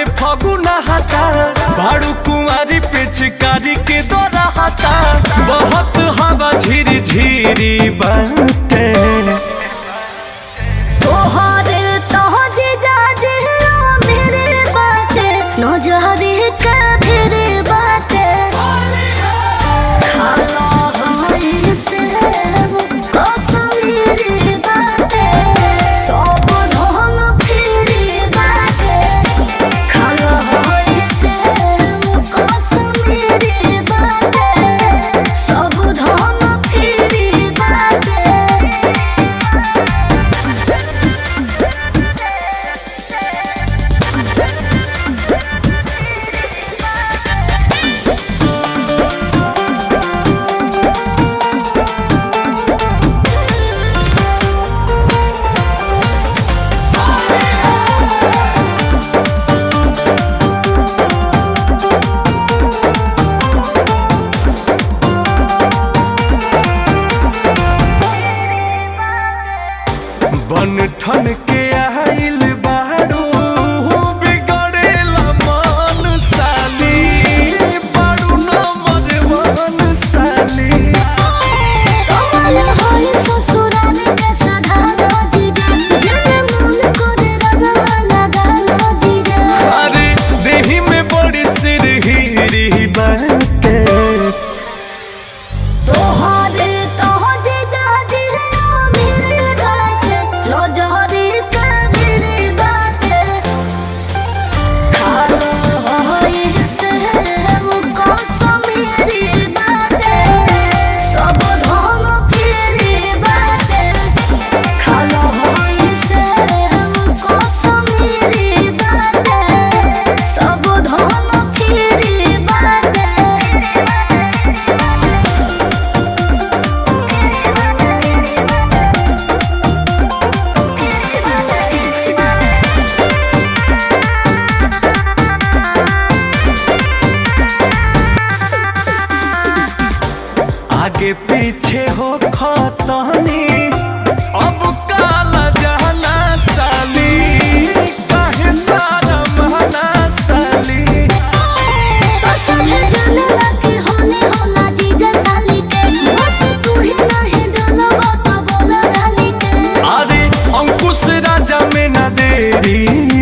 से फगुना हटा भाड़ू कुंवारी पिचकारी के दौरा हटा बहुत हवा झिरी झिरी बाटे तोहरे तोहरे जाजे मेरे बाटे नजरे का फिरे बाटे खाला हमारी से कश्मीरी बाटे सब ढोल फिरे बाटे खाला हमारी से कश्मीरी बाटे सब ढोल फिरे बाटे बन ठन के आइल बाड़ू बिगड़ेला मन साली बाड़ू नंबर वन साली कमल होई ससुराल के सधारो जीजा जन मन करे रंगवा लगालो जीजा अरे देही में बड़ी सिरहिरी बाटे तोहरे तोह जीजा दिलो मेरे बाटे लो जोहरी का मेरे बाटे खालो होई से वो कसमेरी बाटे सब ढोल फिरी बाटे खालो होई से वो कसमेरी बाटे सब ढोल फिरी बाटे आगे पीछे हो खतनी अब काला जाना साली काहे सारा महना साली पसंद जनला के होले होला जीजा साली के बस तू ही नहीं डलवा तो बोला डाली के अरे अंकुश राजा में न देरी